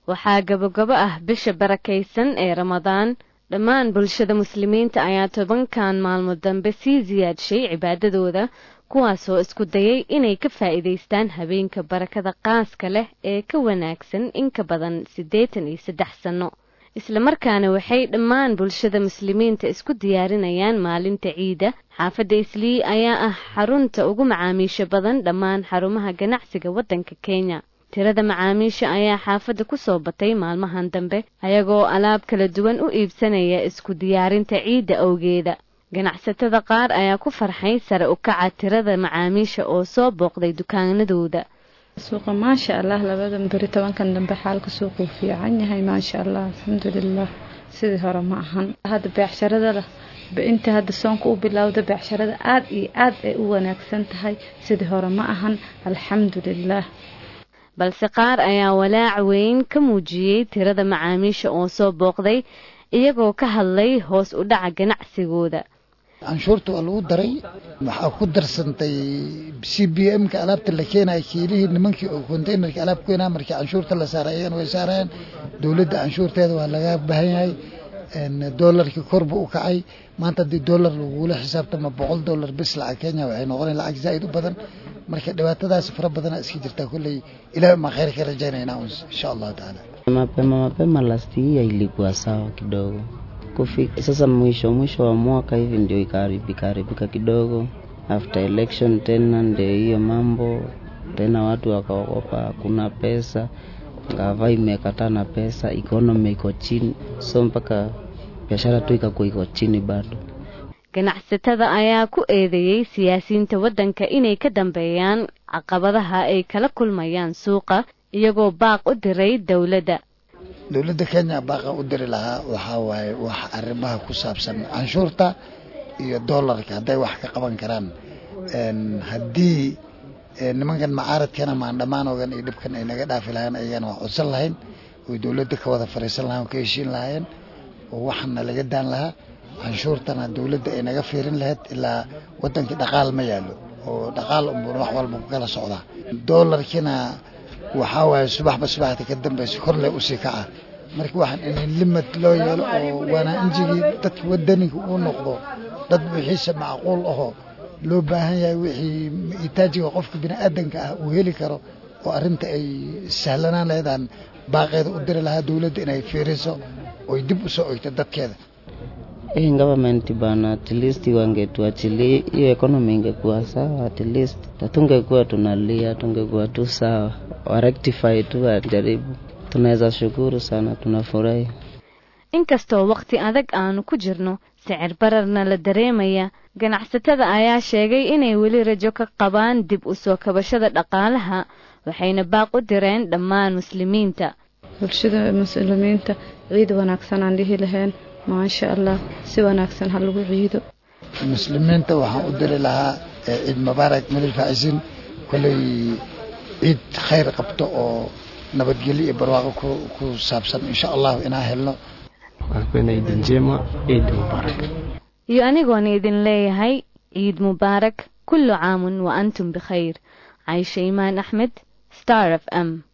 waxaa gabogabo ah bisha barakaysan ee ramadaan dhammaan bulshada muslimiinta ayaa tobankan maalmo dambe sii siyaadshay cibaadadooda kuwaasoo isku dayay inay ka faa'iidaystaan habeenka barakada qaaska leh ee ka wanaagsan in ka badan siddeetan iyo saddex sanno islamarkaana waxay dhammaan bulshada muslimiinta isku diyaarinayaan maalinta ciida xaafadda islii ayaa ah xarunta ugu macaamiisha badan dhammaan xarumaha ganacsiga waddanka kenya tirada macaamiisha ayaa xaafadda ku soo batay maalmahan dambe ayagoo alaab kala duwan u iibsanaya isku diyaarinta ciidda awgeeda ganacsatada qaar ayaa ku farxay sare u kaca tirada macaamiisha oo soo booqday dukaanadooda suuqa maasha allah labadan beri tobankan dambe xaalka suuquu fiican yahay maasha allah alxamdulilah sidii hore ma ahan hadda beecsharada lah inta hadda soonka u bilowda beecsharada aada iyo aad ay u wanaagsan tahay sidii hore ma ahan alxamdulilah balse qaar ayaa walaac weyn ka muujiyey tirada macaamiisha oo soo booqday iyagoo ka hadlay hoos u dhaca ganacsigooda canshuurta waa lagu daray waxaa ku darsantay c b m-ka alaabta la keenaya kiilihii nimankii oo containerka alaab keenaa markii canshuurta la saaray ayagana way saarayaan dowladda canshuurteeda waa laga baahan yahay doolarkii korba u kacay maanta haddii doolar lagula xisaabtama boqol doolar bis lacag kenya waxay noqonay lacag zaa'id u badan marka dhibaatadaas fara badana iska jirtaa kolley ilaah maa khayr ka rajaynayna insha allahu taala mapema mapema last year ilikuwa sawa kidogo kufika sasa mwisho mwisho wa mwaka hivi ndio ikaharibika haribika kidogo after election tena ndio hiyo mambo tena watu wakaogopa hakuna pesa gava imekataa na pesa economy iko chini so mpaka biashara tu ikakuwa iko chini bado ganacsatada ayaa ku eedeeyey siyaasiyiinta waddanka inay ka dambeeyaan caqabadaha ay kala kulmayaan suuqa iyagoo baaq u diray dowladda dowladda kenya baaqa u diri lahaa waxaa waaye wax arrimaha ku saabsan canshuurta iyo doolarka hadday wax ka qaban karaan haddii nimankan macaaradkana maandhammaanogan iyo dhibkan ay naga dhaafi lahayn ayagana waa codsan lahayn oy dowladda ka wada fariisan lahayn oo ka heshiin lahaayeen oo waxana laga daan lahaa canshuurtana dowladda ay naga fiirin lahayd ilaa waddankii dhaqaal ma yaalo oo dhaqaal unbun wax walba ku kala socdaa doolarkiina waxaa waaye subaxba subaxda ka dambaysa korle usii kaca marka waxaan in limad loo yeelo oo wanaanjigii dadka wadaniga uu noqdo dad wixiisa macquul ahoo loo baahan yahay wixii itaajiga qofka biniaadanka ah uu heli karo oo arrinta ay sahlanaan laheedaan baaqeeda u diri lahaa dowladda inay fiiriso oy dib usoo ogto dadkeeda hii government bana at least wangetuachilia hiyo economy ingekuwa sawa at least tungekuwa tunalia tungekuwa tu sawa warectify tu wajaribu tunaweza shukuru sana tunafurahi inkastoo waqti adag aanu ku jirno sicir bararna la dareemaya ganacsatada ayaa sheegay inay weli rajo ka qabaan dib u soo kabashada dhaqaalaha waxayna baaq u direen dhammaan muslimiinta bulshada muslimiinta ciid wanaagsan aan dhihi lahayn maasha allah si wanaagsan ha lagu ciido muslimiinta waxaan u diri lahaa ciid mubaarak madal faacisiin kolley ciid khayr qabto oo nabadgelyo iyo barwaaqo ku saabsan insha allahu inaan helno waapenda idi njema ciid mubaarak iyo anigoona idin leeyahay ciid mubaarak kullu caamun wa antum bikhayr caysha imaan axmed star f m